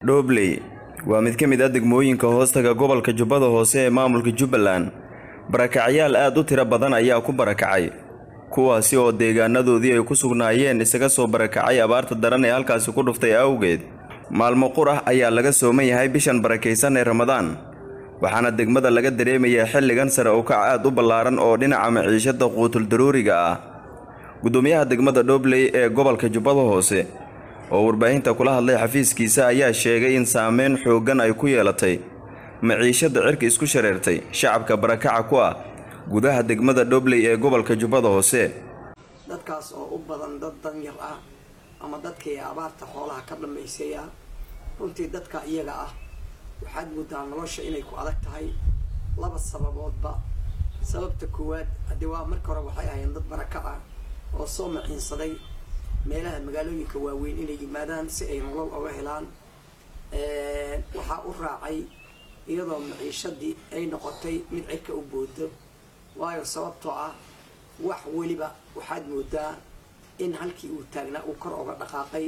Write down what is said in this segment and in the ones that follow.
Dhobley waa mid ka mid ah degmooyinka hoostaga gobolka Jubbada Hoose ee maamulka Jubbaland. Barakacyaal aad u tiro badan ayaa ku barakacay, kuwaasi oo deegaanadoodii ay ku sugnaayeen isaga soo barakacay abaarta daran ee halkaasi ku dhuftay awgeed. Maalmo qur ah ayaa laga sooman yahay bishan barakaysan ee Ramadaan, waxaana degmada laga dareemayaa xilligan sare u kac aad u ballaaran oo dhinaca maciishada quutul daruuriga ah. Gudoomiyaha degmada Dhobley ee gobolka Jubbada Hoose oo warbaahinta kula hadlay xafiiskiisa ayaa sheegay in saameyn xooggan ay ku yeelatay maciishada cirka isku shareertay shacabka barakaca ku ah gudaha degmada Dhobley ee gobolka Jubbada Hoose. dadkaas oo u badan dad danyar ah ama dadkii abaarta xoolaha ka dhammaysay ah runtii dadka iyaga ah waxaad moodaa nolosha inay ku adag tahay laba sababoodba sababta koowaad haddii waa marka hore waxay ahayn dad baraka ah oo soo maciinsaday meelaha magaalooyinka waaweyn inay yimaadaan si ay nolol oga helaan waxaa u raacay iyadoo maciishadii ay noqotay mid cirka u boodo waayo sababtoo ah wax weliba waxaad moodaa in halkii uu taagnaa uu kor oga dhaqaaqay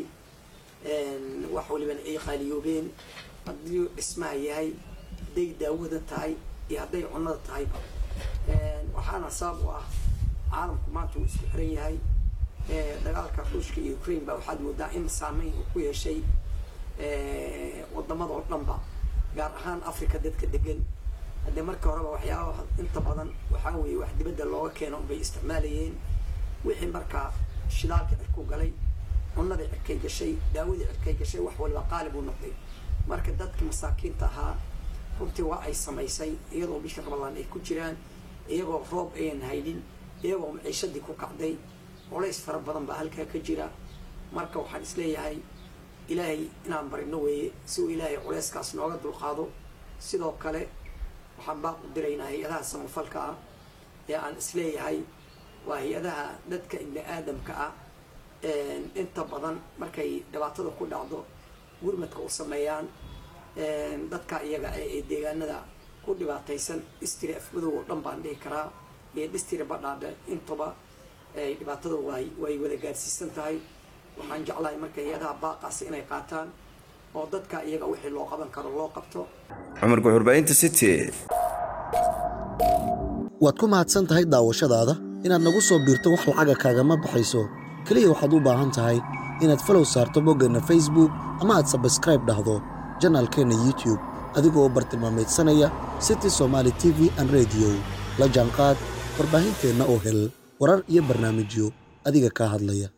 wax walibana ay qaaliyoobeen haddii dhismaha yahay hadday daawada tahay iyo hadday cunnada tahayba waxaana sabab u ah caalamku maanta uu isku xiran yahay dagaalka ruushka iyo ukraine ba waxaad moodaa in saameyn uu ku yeeshay wadamada oo dhanba gaar ahaan africa dadka degan haddee marka horeba waxyaabaha inta badan waxaa weeye wax dibadda looga keeno bay isticmaalayeen wixii markaa shidaalka cirku galay cunnadii cirkay gashay daawadii cirkay gashay wax waliba qaalib uu noqday marka dadka masaakiinta ahaa runtii waa ay samaysay iyadoo bisha ramadaan ay ku jiraan iyagoo roob ayan haynin iyagoo maciishadii ku kacday culays fara badan baa halkaa ka jira marka waxaan isleeyahay ilaahay inaan barino weeye si uu ilaahay culayskaas nooga dulqaado sidoo kale waxaan baaq u diraynaa hay-adaha samafalka ah ee aan isleeyahay waa hay-adaha dadka ibni aadamka ah inta badan markay dhibaatada ku dhacdo gurmadka u sameeyaan dadka iyaga ee deegaanada ku dhibaataysan dhistiri afmadow oo dhan baan dhihi karaa iyo dhistiri badhaadhe intuba ay dhibaatada way way wada gaarsiisan tahay waxaan jeclahay marka hay-adaha baaqaasi inay qaataan oo dadka iyaga wixii loo qaban karo loo qabto Cumar Guxurbaahinta City. waad ku mahadsan tahay daawashadaada inaad nagu soo biirto wax lacaga kaagama baxayso keliya waxaad u baahan tahay inaad falow saarto boggeenna facebook ama aad sabskraib dhahdo janaalkeenna youtube adigoo bartilmaamaydsanaya city somaali t v an rediyo la jaanqaad warbaahinteenna oo hel warar iyo barnaamijyo adiga kaa hadlaya